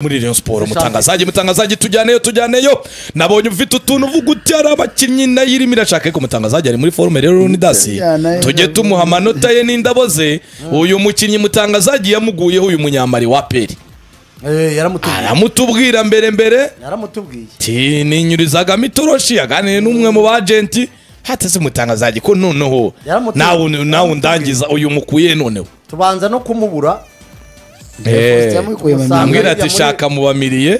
muri Rayon Sport umutangazaji umutangazaji tujyaneyo tujyaneyo nabonye ufite utuntu uvuga uti hari abakinnyi nayo irimo irashaka ko umutangazaji ari muri forume rero runidasi Yeah, nayo- tujye tumuha amanota ye n'indabo ze uyu mukinnyi mutangazaji yamuguyeho uyu munyamari wa peri Eh, yaramutubwiye aramutubwira mbere mbere yaramutubwiye ti ninyurizagamo itoroshi yaganiriye n'umwe mu bajenti hateze umutangazaji ko noneho Yaramutubwiye. nawe nawe undangiza uyu mukuye noneho tubanza no kumubura Eh, yamukuye mu Usanga- mihango ambwira ati Muri- shaka mubamiriye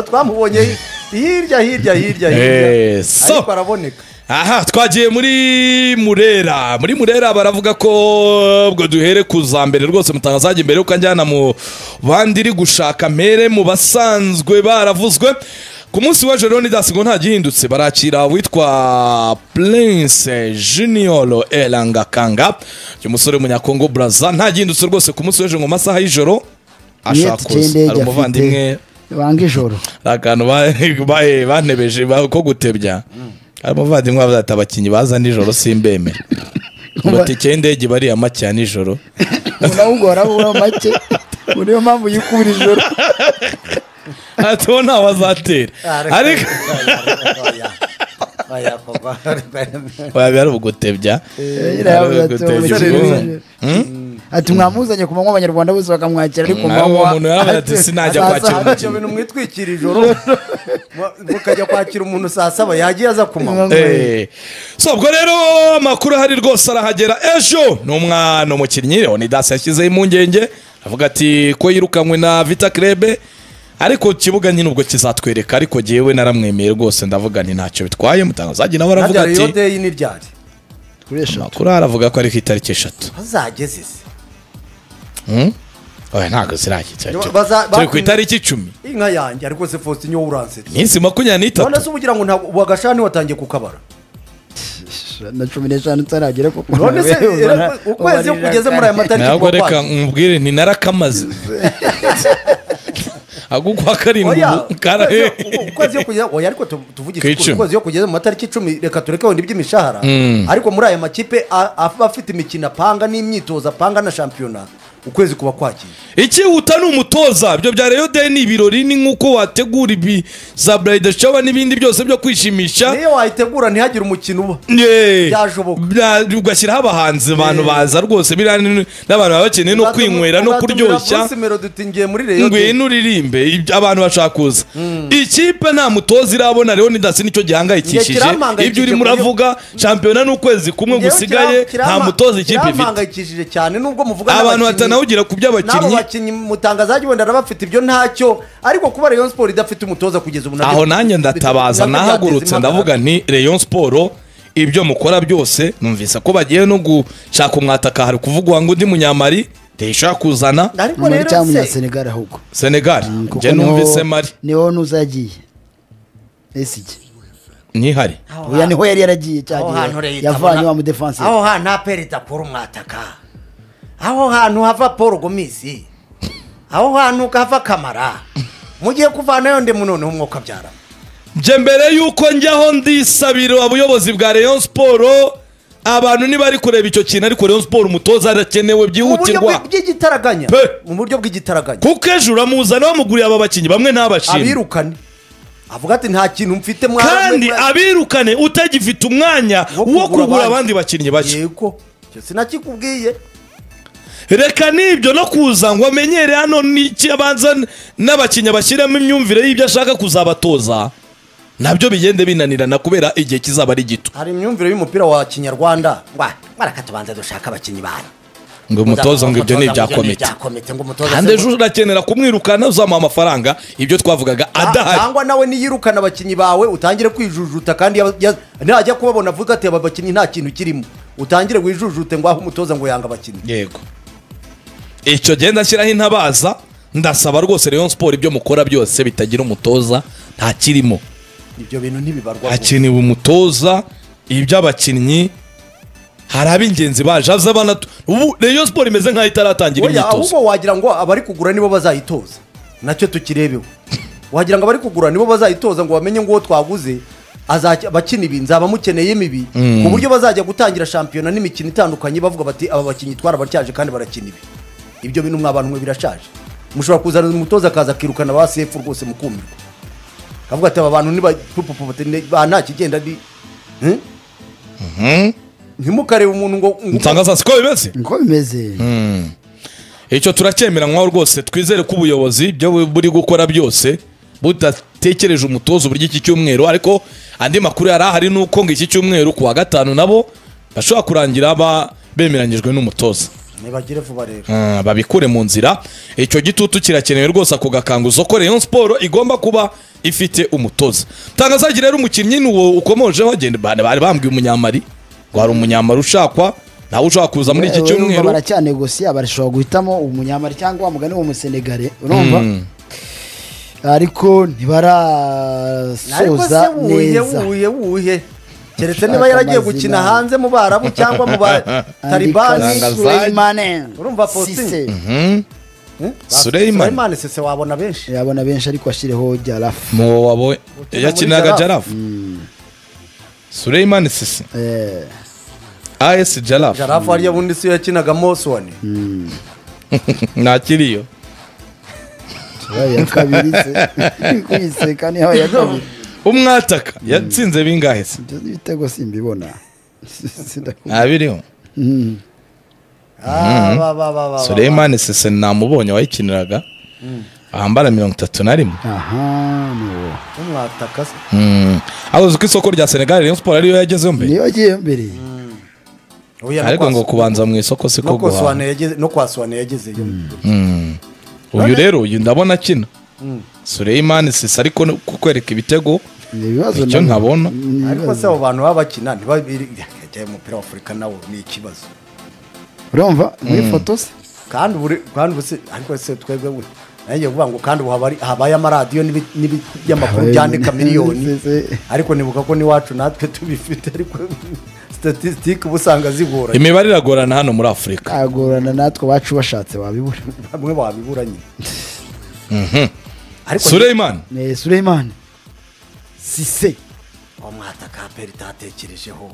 twamubonye hirya hirya hirya Eh, hirya so. ariko araboneka aha twagiye muri murera muri murera baravuga ko ubwo duhere ku za mbere rwose mutangazaje mbere yuko anjyana mu bandi iri gushaka mpere mu basanzwe baravuzwe ku munsi w'ejo rero nidasi ngo nta gihindutse barakira witwa prince junior erangakanga uyu musore w'umunyakongo brazza nta gihindutse rwose ku munsi w'ejo ngo mu masaha y'ijoro ashakuza hari umuvandimwe banga ijoro hari akantu ba- ba- bantebeje ba- ko gutebya hari umuvandimwe wavuze ati abakinnyi baza nijoro simbemera amatike y'indege bari make ya nijoro unawugora ubura make ubu niyo mpamvu yikubira ijoro atuwo ntawe azatera ariko waba ari ugutebya yavuze ati, gutebya "Umusore ati mwamuzanye ku manywa abanyarwanda bose bakamwakira ariko Nawe manywa uwo muntu yaravuze ati, "Sinajya azaza kwakira hano." icyo bintu mwitwikira ijoro mu- mukajya kwakira umuntu saa saba yagiye aza kumanywa Eh, so ubwo rero amakuru ahari rwose arahagera ejo ni umwana umukinnyi leonidas yashyizeho impungenge avuga ati ko yirukanwe na vita krebe ariko ikibuga nyine ubwo kizatwereka ariko jyewe naramwemeye rwose ndavuga nti ntacyo bitwaye mutangazaji nawe aravuga ntabyara iyo ati deyi n'iryari Kuresha. amakuru ahari avuga ko ari ku itariki eshatu bazageze se Hmm? oya ntabwo zirahagera Baza- turi ku itariki icumi inka yanjye ariko se fositini wowe uransetse iminsi makumyabiri none n'itatu se uba ugira ngo ntabwo wagashani watangiye kukabara na cumi n'eshanu utaragera ko none se era- ukwezi iyo kugeze muri aya matariki ntabwo kuba reka kwakira. nkubwire ni narakamaze ahubwo kwa karindwi Oya, ubu kara- ukwezi- ubu- ukwezi yo kugeza oya ariko tu- tuvugishe Ku ukuri, icumi. ukwezi yo kugeza mu matariki icumi reka tureke wenda iby'imishahara ariko muri aya makipe a- aba afite imikino apanga n'imyitozo apanga na shampiyona ukwezi kuba kwakiye icyihuta ni umutoza ibyo bya reyo de ni ibirori ni nk'uko wategura ibi za burayidi showa n'ibindi byose byo kwishimisha niyo wayitegura ntihagire umukino uba Yeee. Byashoboka. Bya- ugashyiraho abahanzi abantu baza rwose biriya ni- n'abantu baba bakeneye no kwinywera no kuryoshya Bruce Melody uti ngiye muri reyo de ngwino uririmbe ibyo abantu bashaka kuza ikipe nta mutoza irabona rero nidasi nicyo Ngiye gihangayikishije kirampangayikishije ibyo urimo kuburyo- uravuga shampiyona ni ukwezi kumwe Ngewe gusigaye kiram- nta kirama- mutoza ikipe ifite kirampangayikishije cyane nubwo muvuga abantu n'abakinnyi- batanawugira ku n'abo by'abakinnyi bakinnyi mutangazaji wenda arabafite ibyo ntacyo ariko kuba Rayon Sport idafite umutoza kugeza ubu nabyo- aho nanjye ndatabaza nabyo byateza nahagurutse impagarara. ndavuga nti Rayon Sport ibyo mukora byose numvise ko bagiye no gushaka umwataka hari kuvugwa ngo undi munyamari ntishobora kuzana ariko muri rero cya se munyasenegali ahubwo senegali Kuko njye niho- numvise mari niho nuzagiye esige ntihari oya niho yari yaragiye cya aho hantu gihe leta yavanye abona- wa mudefansi aho hantu ha perezida akura umwataka aho hantu hava paul gomisi aho hantu hava kamara mugiye kuvanayo ndi mu noneho umwuka abyara njye mbere y'uko njyaho ndisabira abuyobozi bwa Rayon Sport abantu ntibari kureba icyo kintu ariko Rayon Sport umutoza arakenewe mu buryo byihutirwa bw'i- bw'igitaraganya Pe. mu buryo bw'igitaraganya kuko ejo uramuzana wamuguriye aba bakinnyi bamwe ntabashimwe abirukane avuga ati nta kintu mfite mwa- kandi mwa- abirukane utagifite umwanya wo wo kugura abandi bakinnyi bashya yego icyo sinakikubwiye reka n'ibyo no kuza ngo amenyere hano n'iki abanza n'abakinnyi bashyiramo imyumvire y'ibyo ashaka kuzabatoza nabyo bigende binanirana kubera igihe kizaba ari gito hari imyumvire y'umupira wa kinyarwanda ngwa mwaraka tubanza dushaka abakinnyi banyu ngo umutoza ngo ibyo ni ibya Muzamuha umutoza, komite ibya komite ngo umutoza kandi se- ejo urakenera kumwirukana uzamuha amafaranga ibyo twavugaga adahari cyangwa nawe niyirukana abakinnyi bawe utangire kwijujuta kandi yaba- ya- najya kubabona avuga ati aba bakinnyi nta kintu kirimo utangire wijujute ngo aho umutoza ngo yanga abakinnyi yego icyo genda ashyiraho intabaza ndasaba rwose Rayon Sport ibyo mukora byose bitagira umutoza nta kirimo ibyo bintu ntibibarwa hakenewe umutoza iby'abakinnyi hari ab'ingenzi baje aza banatu ubu reyo siporo imeze nk'aho itaratangira Oya, imyitozo ahubwo wagira ngo abari kugura nibo bazayitoza nacyo tukirebeho wagira ngo abari kugura nibo bazayitoza ngo bamenye ngo uwo twaguze azajya- abakina ibi nzaba mukeneye imibi ku buryo bazajya gutangira shampiyona n'imikino itandukanye bavuga bati aba bakinnyi twarabatyaje kandi barakina ibi ibyo bintu mwabantu mwe birashaje mushobora kuzana umutoza akaza akirukana ba sefu rwose mukumirwa akavuga ati aba bantu niba nta kigenda ni Hmm? ntimukarebe umuntu ngo ngo- mutangaza siko bimeze niko bimeze icyo turakemeranywaho rwose twizere ko ubuyobozi ibyo bu- buri gukora byose budatekereje umutoza uburyo iki cyumweru ariko andi makuru yari ahari ni uko ngo iki cyumweru ku wa gatanu nabo bashobora kurangira ba- bemeranyijwe n'umutoza nibagire vuba rero Ah, babikure mu nzira icyo gitutu kirakenewe rwose ako gakanguzo ko Rayon Sport igomba kuba ifite umutoza tangazaji rero umukinnyi ni uwo ukomojeho genda bane bari bambwiye umunyamari ngo hari umunyamari ushakwa nawe ushaka kuza muri iki Urumva cyumweru baracyanegosiya barashobora guhitamo umunyamari cyangwa umugani w'umusenegare urumva ariko ariko se ntibarasoza wuye neza wuye wuye keretse Gushaka niba yaragiye amazina. gukina hanze mu barabu cyangwa mu bataribani Tangazaji. Suleimane Urumva Faustin? Suleiman. sese wabona benshi yabona benshi ariko ashyireho jarafu mu wabo yakinaga Jarafu. Jarafu Suleiman Sisi Eh, AS Jarafu jarafu hariya bundi si yo yakinagamo suwani nakiriyo yabaye iya kabiri se kuyiseka niyo yabaye iya kabiri umwataka yatsinze bingahe se ibyo n'ibitego simbibona Sindakubwira. ntabiriho Mm. Ah, ba, ba, ba, ba, ba. Suleiman Sisi namubonye wayikiniraga ahambara mirongo itatu na rimwe aha ni uwo Umwataka se. Mm. ahuze ko isoko rya senegali rayon siporo ariyo yagezeho mbere niyo agiye mbere Oya, no ariko kwa ngo Su- kubanza mu isoko siko no kwa Suwane guhaha yageze- no kwa suwane yagezeyo uyu rero uyu ndabona akina Suleiman Sisi ariko no kukwereka ibitego ni ibibazo Icyo nabyo. ntabona. Ni ariko se ibibazo. abo bantu baba bakina ntibabiri yajyaye umupira wa afurika nawo ni ikibazo urumva muri foto se kandi buri kandi ubu se ariko se twebwe we nanjye kuvuga ngo kandi ubu haba ari- habaye amaradiyo n'ibi- n'ibi- Habaye- by'amakuru byandika miliyoni Se- se. ariko nibuka ko n'iwacu natwe tubifite ariko statisitike uba usanga zigoranye imibare iragorana hano muri afurika agorana natwe abacu bashatse wabibura bamwe babibura nyine ariko Suleiman ni Suleiman Sise umwata ka peri tatekerejeho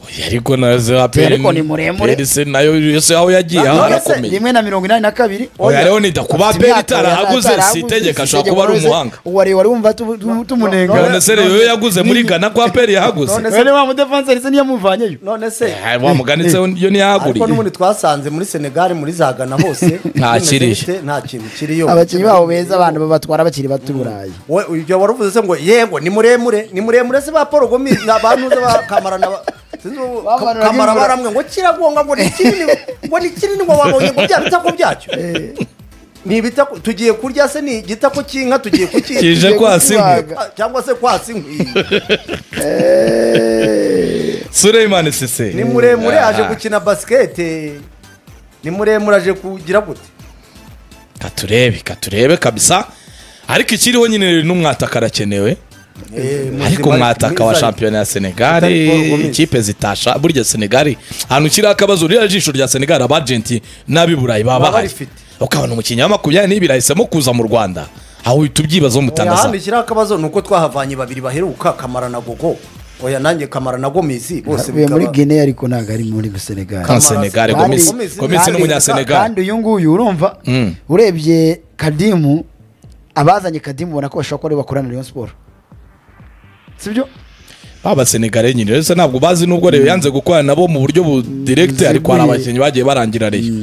Oya, ariko nazo aperi Ariko ni muremure. se nayo yose aho yagiye aho None se arakomeye rimwe na mirongo inani na kabiri Oya, rero nida kuba Afite aperi imyaka itarahaguze, itarahaguze, si itegeko, ashobora itegeko kuba ari rose, umuhanga. wari wari wumva tu- tu- tumunenga none se rero iyo yaguze muri gana ko aperi yahaguze None se- Wene wa mudefanse ndetse niyo muvanyeyo none se Eh, wamuganitseho yo ariko ntiyahaguriye n'ubundi twasanze muri senegali muri zagana hose Nta kiri. bimeze bite? nta kintu kiriyo abakinnyi babo beza abantu babatwara bakiri bato i burayi We- ibyo wari uvuze se ngo yego ni muremure ni muremure se ba paul gomi ni abantu ze ba kamara na ba- sinzi ubu- Bamanura kamara n'imvura. baramwe ngo kiragonga ngo ni kinini ngo ni kinini ngo wabonye ngo bya bitako byacyo ni ibitako tugiye kurya se ni igitako cy'inka tugiye kuki kije kwasi inkwi. kukibaga. cyangwa se kwasi inkwi Suleiman Sisi ni muremure Ah. aje gukina basikete ni muremure aje kugira gute katurebe katurebe kabisa ariko ikiriho nyine n'umwataka arakenewe Eh, muzima- ariko mwataka wa mwiza- shampiyona ya senegali Utari Paul Gomes. ikipe zitasha burya senegali ahantu kiriho akabazo ririya jisho rya senegali abajenti n'ab'i burayi baba Baba bahari barifite. ukabona umukinnyi wa makumyabiri n'ibiri ahisemo kuza mu rwanda aho uhita ubyibazaho oya mutangaza hano ikiriho akabazo ni uko twahavanye babiri baheruka kamara na gogo oya nanjye kamara na gomizi bose avuye muri bikaba guinea ariko ntabwo ari muri senegal Nka senegali Kandi- gomisi Gomez- gomisi Kandi- n'umunyasenegali kandi uyu nguyu urumva Mm. urebye kadimu abazanye kadimu ubona ko bashobora kuba ari bo bakorana na rayon siporo sibyo baba senegali nyine rero se ntabwo bazi n'ubwo rero yanze gukorana nabo mu buryo budiregite ariko hari Ziguye. abakinnyi bagiye barangira reyo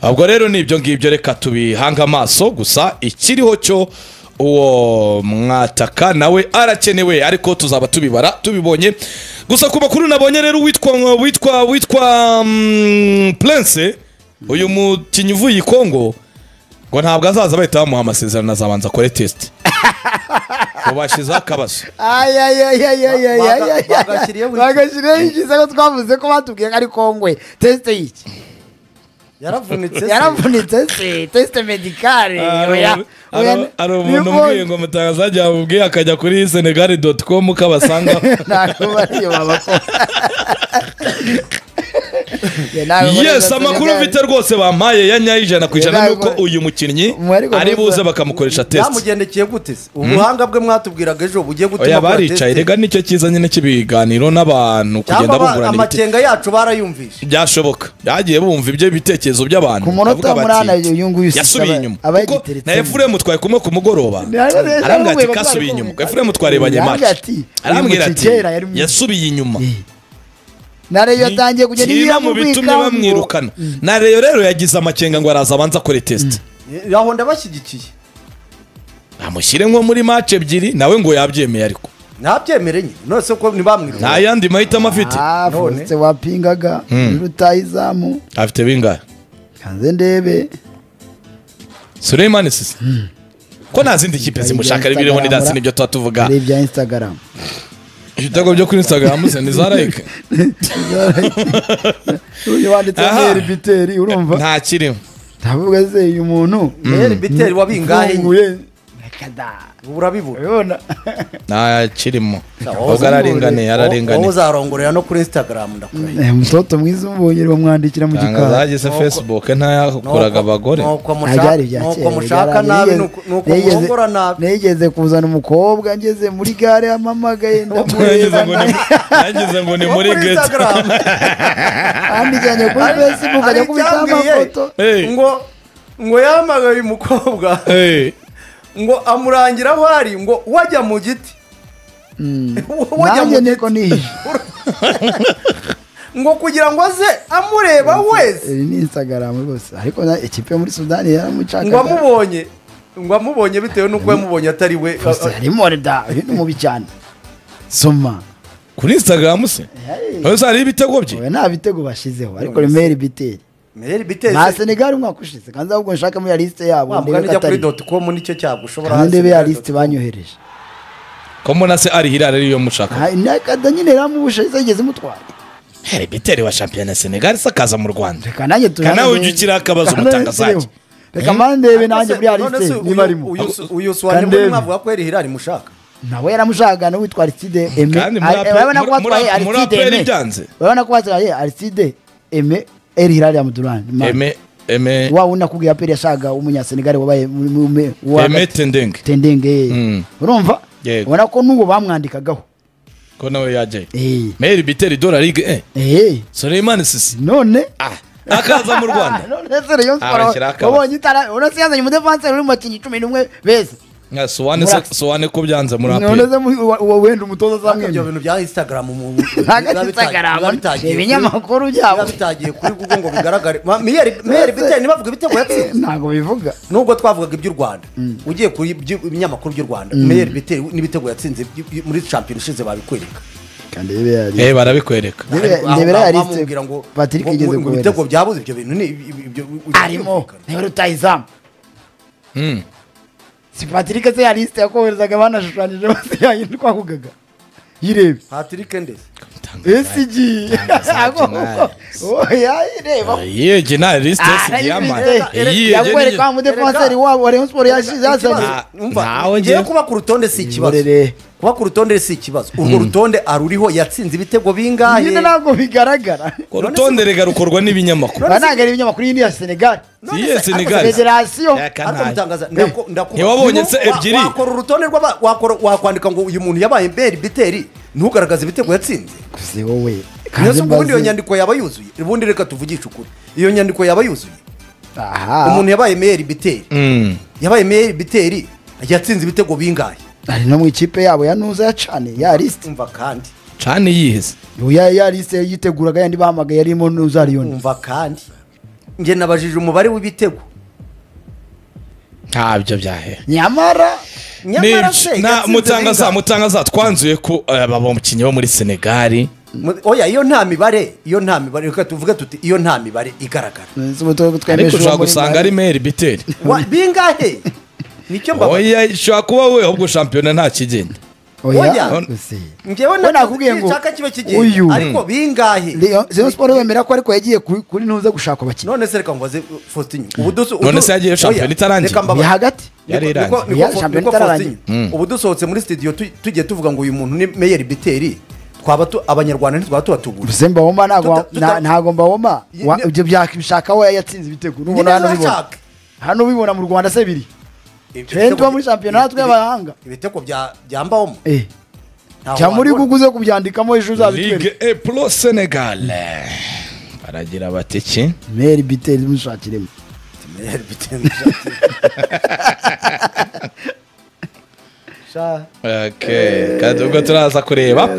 ubwo rero ni ibyo ngibyo reka tubihange amaso gusa ikiriho cyo uwo mwataka nawe arakenewe ariko tuzaba tubibara tubibonye gusa ku makuru nabonye rero witwa witwa witwa mm, prince uyu mukinnyi uvuye i kongo ngo ntabwo azaza bahita bamuha amasezerano azabanza akore tesite ngo bashyizeho akabazo Baga- bagashyiriyeho iki? bagashyiriyeho ikizago twavuze ko batubwiye ko ari kongwe tesite y'iki yaravunitse se yaravunitse se tesite medikale oya oya Hari- hari umuntu niyo umbwiye ngo mutangaza ajya amubwiye akajya kuri senegali doti komu kabasangaho ntabwo bariyo babakora yes amakuru mfite rwose bampaye ya nyayo ijana ku ijana Yego, ni uko ariko- uyu mukinnyi Mwari ko ari buze rwose- bakamukoresha tesite byamugendekeye gute se ubuhanga bwe mwatubwiraga ejo bugiye gutuma oya akora baricaye test. rega nicyo cyiza nyine cy'ibiganiro n'abantu cyangwa kugenda aba- bungurana ibitekerezo amakenga yacu barayumvishe byashoboka byagiye bumva ibyo bitekerezo by'abantu Ku munota Bavuga bati, munani uyu nguyu si- yasubiye aba- inyuma aba kuko yagiteretsemo. na efuremu twari kumwe ku mugoroba arambwira ati kasubiye inyuma efuremu twarebanye maci arambwira ati yasubiye inyuma nareyo yatangiye kugenda kimwe mu bitumye ibikambo. bamwirukana na reyo rero yagize amakenga ngo araza abanza akore tesite aho ndabashyigikiye amushyire nko muri maci ebyiri nawe ngo yabyemeye ariko ntabyemere nyine nose ko ntibamwiruka nta yandi mahitamo afite Ah, None. Faustin wapingaga rutaye izamu afite bingahe kanze ndebe Suleiman sisi ko nta zindi kipe zimushaka ari biriho ni dasi nibyo tuba tuvuga hari ibya instagram ibitego byo kuri instagram ze ntizarayike uyu wanditse Aha. meri biteri urumva nta kirimo ndavuga se uyu muntu rero biteri wabingahe nyine ufunguye Kada. ubu urabibura urabibona nta kirimo ahubwo araringaniye wowe araringaniye uzarongorera no kuri instagram ndakurahiye Eh, mutoto mwiza umubonye bamwandikira mu ntabwo gikari zagize facebook ntayakoraga abagore nuko Ah, byari mushaka ibya nuko mushaka nabi nuko kera, byaraye. Nigeze- nuko nigeze- murongora nabi nigeze kuzana umukobwa ngeze muri gare yampamagaye Nagize ndamureba ngo ni- nagize ngo ni Nuko muri kuri gate Instagram bandikiranye kuri facebook hari ajya kubitaho icyambwiye amafoto Hey. ngo ngo yahamagaye umukobwa Hey, ngo amurangira aho ari ngo wajya mu giti wajya mu nanjye niko giti nihishe ngo kugira ngo aze amureba wese iri ni instagram rwose ariko na ekipe yo muri sudani ngo yaramucakaga amubonye ngo amubonye bitewe n'uko yamubonye atari we Faustin harimo da uyu ni mubi cyane soma kuri instagram se wowe uzariho ibitego bye we nta bitego bashizeho ariko remeri biteri meri biteze nta senegali umwaka ushize kandi ahubwo nshaka muri ya lisite yabo wamuga ndebe ko nijya kuri atari doti komu nicyo cyago ushobora kandi hasi ndebe ya kuri lisite banyohereje ko mbona se ari hirara ariyo mushaka Aha, nakada nyine ramubusha yigeze imutwara Hey, biteri wa shampiyona senegal se akaza mu rwanda reka nanjye tuje Kana ujya ugira akabazo umutangazaji. reka mandebe doti. nanjye muri ya None se lisite uyu- niba arimo uyu- uyu swani Kandi muri ndebe. mwavuga ko yari hirari mushaka nawe yaramushaka no witwa Aristide Aime Kandi muri Ari- Apple- urabona ko muri- batwaye muri- muri Aristide Apple Aime byanze. urabona ko batwaye Aristide Aime El Hilal ya Mudurani eme eme wa wundi nakubwiye Apple yashaka w'umunyasenegali wabaye mu- mu- mu- wa- eme tendenge Tendenge Mm. urumva Yego. ubona ko n'uwo bamwandikagaho ko nawe yajyayo Eh, meri biteri dora ligue eh eh, Suleiman sisi none ah akaza mu rwanda none se Rayon Ah, Sports bashyiraho akabari. wabonye itara uretse yazanye umudefanse uri mu bakinnyi cumi n'umwe beza nka sowane Muri- se- sowane ko byanze muri none apeli se muri- uwa- uwo wenda umutoza Ariko ibyo azamwemera bintu bya instagram mu- biba ntabwo bitangiye- biba instagram bitangiye kuri- ibinyamakuru biba byabo bitangiye kuri google ngo bigaragare Ma- Miyeri- miyeri biteye ntibavuga ibitego yatsinze ntabwo bivuga nubwo twavugaga iby'u rwanda ugiye kuri iby- ibinyamakuru by'u rwanda miyeri biteye n'ibitego yatsinze by- by- muri shampiyona ishize babikwereka eh barabikwereka ndebera Aho- ya aho lisite bamubwira ngo patrick ngo- igeze ngo kohereza ibitego byabuze ibyo bintu ni ibi- ibi- ibyo- ibyo- arimo niwe rutayizamu si patrick se ya lisite yakoherezaga banashushanyije bose yayindi twavugaga yirebe patrick ndetse ese igiye yayireba yege nta lisite sigiyama yakwereka wa mudefenseri wabo wa rayon sport yashize yazanye Nta- Umva, ntawe ngewe njye- kuba ku rutonde si ikibazo Ngorere. kuba ku rutonde si ikibazo urwo rutonde aruriho yatsinze ibitego bingahe nyine ntabwo bigaragara urutonderega rukorwa n'ibinyamakuru banagara ibinyamakuru yindi ya senegal Iyihe Senegal? federasiyo Yaka Ariko nayo. mutangaza, Eh, ndaku- ndaku- ntiwabonye Nibo- se wa- ebyiri? wakora urutonde rw'aba- wakora- wakwandika ngo uyu muntu yabaye mberi biteri ntugaragaze ibitego yatsinze kuze wowe neza ubwo ubundi iyo nyandiko yaba yuzuye ubundi reka tuvugishe ukuri iyo nyandiko yaba yuzuye umuntu aha yabaye meyeri biteri Mm. yabaye meyeri biteri yatsinze ibitego bingahe ari no mu ikipe yabo ya nuza yacane ya lisite umva kandi cani yiheze ya ya lisite yiteguraga yandi bahamagaye yarimo nuza liyoni umva kandi njye nabajije umubare w'ibitego ntabyo byahe nyamara nyamara se yatsinze mutangaza bingahe? mutangaza twanzuye ko aba bakinnyi bo muri senegali Mu- oya iyo nta mibare iyo nta mibare reka tuvuge tuti iyo nta mibare igaragara ariko ushobora gusanga ari meri biteri Wa- bingahe nicyo mbabaye oya ushobora kuba we ahubwo shampiyona nta kigenda Oya. njyewe Bo nakubwiye ngo nshaka kiba uyu. kigenda ariko bingahe rayon sport wemera ko ariko yagiye kuri kuri nuza gushaka abakinnyi none se reka mbaze uh, Faustin ubu duso None se yagiye shampiyona itarangiye. ni hagati Yari irangiye. Ya, shampiyona itararangiye. ubu dusohotse muri studio tu- tugiye tuvuga ngo uyu muntu ni meyeri biteri twaba tu- abanyarwanda ntitwaba tubatubura Uzi Mbawoma ntabwo Tuta- tuta- nta- ntabwo Mbawoma Ye- wa- ne- ibyo byakishaka we yatsinze ibitego nyine nubona hano ubibona ntashaka. hano ubibona mu Rwanda se biri Twe tuba muri shampiyona natwe y'abahanga. ibitego bya bya mbawoma eh ntaho cyangwa muri wabibona. guguze kubyandikamo ejo uzabitwereka ligue e pro senegal baragira batiki meri biteri mushakiremo Meri bitende shati. sha kandi ubwo turaza kureba